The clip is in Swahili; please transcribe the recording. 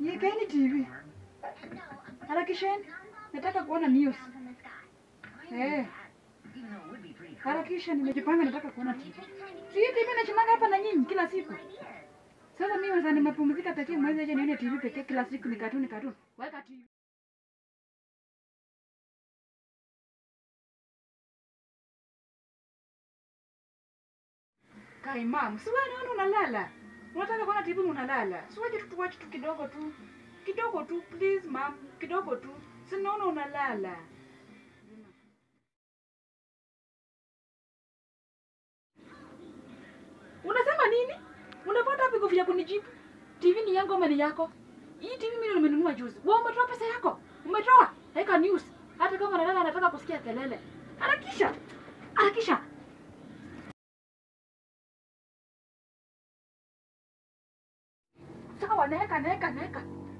Yekeni TV. Harakisheni. Nataka kuona news. Eh. Harakisha nimejipanga nataka kuona TV. Si hii TV nachimanga hapa na nyinyi kila siku. Sasa mimi sasa nimepumzika pekee mwezi aje nione TV pekee kila siku ni katuni katuni. Weka TV. Kai mam, si wewe naona unalala. Unataka kuona TV unalala. Si waje tu tuwache tu kidogo tu. Kidogo tu please mam, kidogo tu. Si naona unalala. Unasema nini? Unapata wapi nguvu ya kunijibu? TV ni yangu ama ni yako? Hii TV mimi nimenunua juzi. Wewe umetoa pesa yako? Umetoa? Weka news. Hata kama nalala anataka kusikia kelele. Harakisha. Harakisha. Sawa, naeka naeka naeka.